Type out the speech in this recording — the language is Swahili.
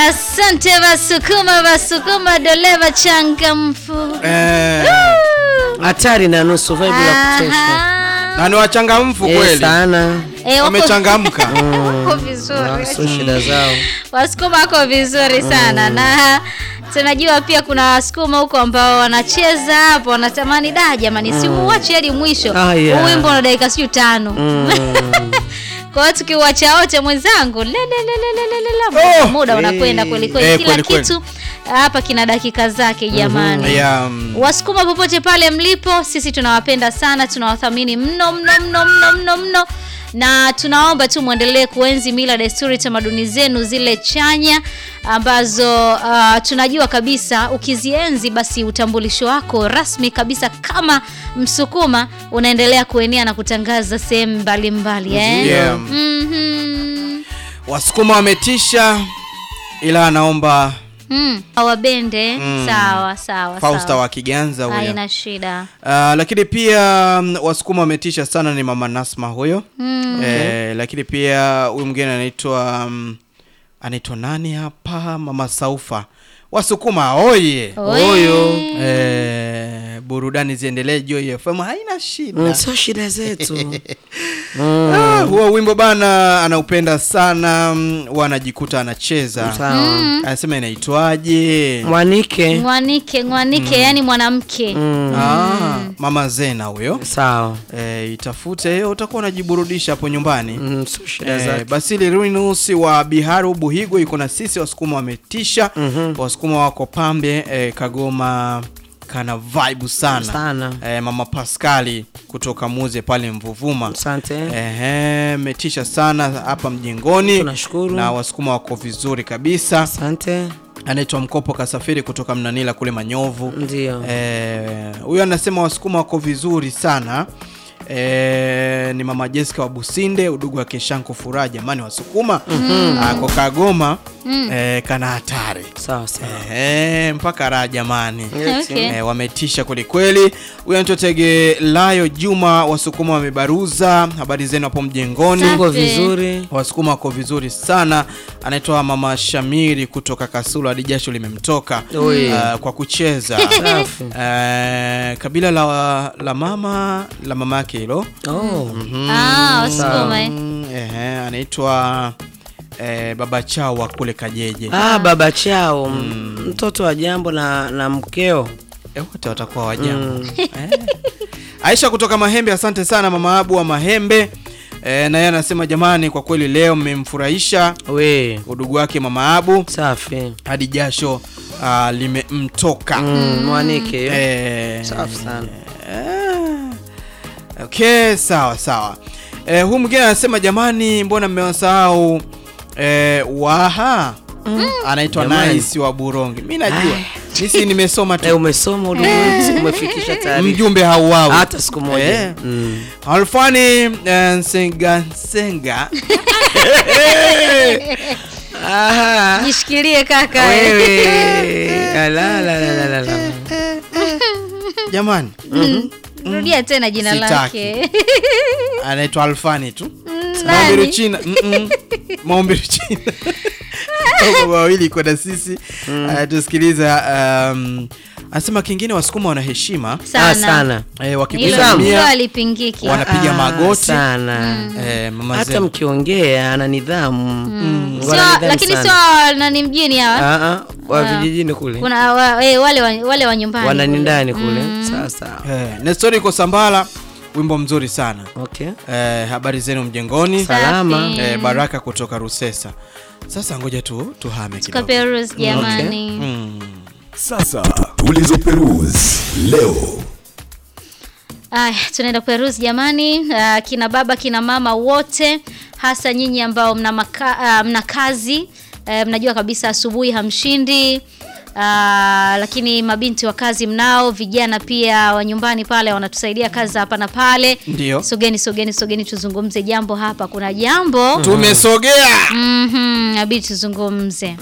Asante Wasukuma, Wasukuma doleva changamfu. Eh, hatari na nusu vibe la kutosha Aha. na ni wachangamfu Eh, kweli, sana Eh, wako- wamechangamka. wako vizuri. sio shida zao Wasukuma wako vizuri sana na tunajua pia kuna Wasukuma huko ambao wanacheza hapo, wanatamani da, jamani, si muache hadi mwisho. Ah, yeah. Huu wimbo una dakika sijui tano. Kwa hiyo tukiuacha wote mwenzangu, le, le, le, le, le, le, le, Oh! muda unakwenda kweli kweli, Eh, kila kweli kweli. kitu hapa kina dakika zake jamani. Yeah, mm. Wasukuma popote pale mlipo, sisi tunawapenda sana, tunawathamini mno mno mno mno mno mno, na tunaomba tu mwendelee kuenzi mila, desturi, tamaduni zenu zile chanya ambazo uh, tunajua kabisa ukizienzi, basi utambulisho wako rasmi kabisa kama Msukuma unaendelea kuenea na kutangaza sehemu mbalimbali eh? Yeah. Mhm. Wasukuma wametisha, ila anaomba Mm. Wabende Mm. sawa sawa Fausta sawa. wa Kiganza huyo. Haina shida. Uh, lakini pia mm, Wasukuma wametisha sana ni mama Nasma huyo Mm. eh, lakini pia huyu mwingine anaitwa mm, anaitwa nani hapa, mama Saufa. Wasukuma oye Oye. Huyo. eh, burudani ziendelee, Joy FM haina shida. Mm, sio shida zetu Ah, huo wimbo bana anaupenda sana mm, wanajikuta anacheza sawa anasema inaitwaje? mwanike Mwanike, mwanike yani mwanamke. Ah, mama Zena huyo sawa eh, itafute hiyo, utakuwa unajiburudisha hapo nyumbani. Mm, sio shida Eh, zake Basili Ruinus wa Biharu Buhigo yuko na sisi. Wasukuma wametisha, Wasukuma wako pambe eh, Kagoma kana vibe sana, sana Eh, mama Paskali kutoka Muze pale Mvuvuma asante Ehe, metisha sana hapa mjengoni Tunashukuru. na Wasukuma wako vizuri kabisa. asante Anaitwa Mkopo Kasafiri kutoka Mnanila kule Manyovu. ndio Eh, huyo anasema Wasukuma wako vizuri sana. Eh, ni mama Jessica wa Businde, udugu wa Keshanko Furaha. Jamani, Wasukuma ako Kagoma eh, kana hatari sawa sawa eh, mpaka raha jamani. Okay. Eh, wametisha kwelikweli. Huyo anaitwa Tege Layo Juma, Wasukuma wamebaruza. Habari zenu hapo mjengoni? tuko Safi. vizuri Wasukuma wako vizuri sana. Anaitwa mama Shamiri kutoka Kasulu, hadi jasho limemtoka Oi. uh, kwa kucheza safi uh, kabila la, la mama la mama yake hilo oh Ah, Wasukuma. eh. Mm, ehe, anaitwa eh, baba chao wa kule Kajeje. ah baba chao mtoto wa jambo na na mkeo Eh, wote watakuwa wajambo eh. Aisha kutoka Mahembe, asante sana mama Abu wa Mahembe eh, na yeye anasema jamani, kwa kweli leo mmemfurahisha we udugu wake mama Abu safi hadi jasho uh, limemtoka Mm, mwanike eh, safi sana eh, okay, sawa sawa. Eh, huu mwingine anasema jamani, mbona mmewasahau eh, waha anaitwa Jamani. Nice wa Buronge. Mi najua misi nimesoma Eh, tu umesoma ulimwengu umefikisha taarifa mjumbe hauawi hata siku moja Eh. Mm. Alfani eh, Nsenga Nsenga Aha. Jishikilie kaka. eh. wewe Ala, la, la, la, la, la. jamani, Rudia tena jina Sitaki. lake. anaitwa Alfani tu nani? Maombi China Maombi China Baba wawili kwenda sisi anatusikiliza. Um, anasema kingine, Wasukuma wana heshima Ah, Sana. sana eh, Hilo hilo wakikusalimia halipingiki. wanapiga Ah, magoti sana eh, mama hata zenu. mkiongea ana nidhamu Sio, Wana nidhamu lakini sana. sio nani mjini hawa. Ah, ah, wa Ah. vijijini kule Kuna wa, eh, wale wa, wale wa nyumbani. wana kule. ndani kule sasa Eh, Nestori iko Sambala, wimbo mzuri sana okay eh, habari zenu mjengoni Safi. salama. eh, Baraka kutoka Rusesa. Sasa ngoja tu tuhame kidogo. Tukaperus jamani. Mm. Sasa tulizoperuzi leo Aya, tunaenda kuperus jamani. Uh, kina baba kina mama wote, hasa nyinyi ambao mna, maka, uh, mna kazi uh, mnajua kabisa asubuhi hamshindi. Uh, lakini mabinti wa kazi mnao, vijana pia wa nyumbani pale wanatusaidia kazi za hapa na pale. Ndio. Sogeni, sogeni, sogeni tuzungumze jambo hapa. Kuna jambo Tumesogea mhm, abidi tuzungumze.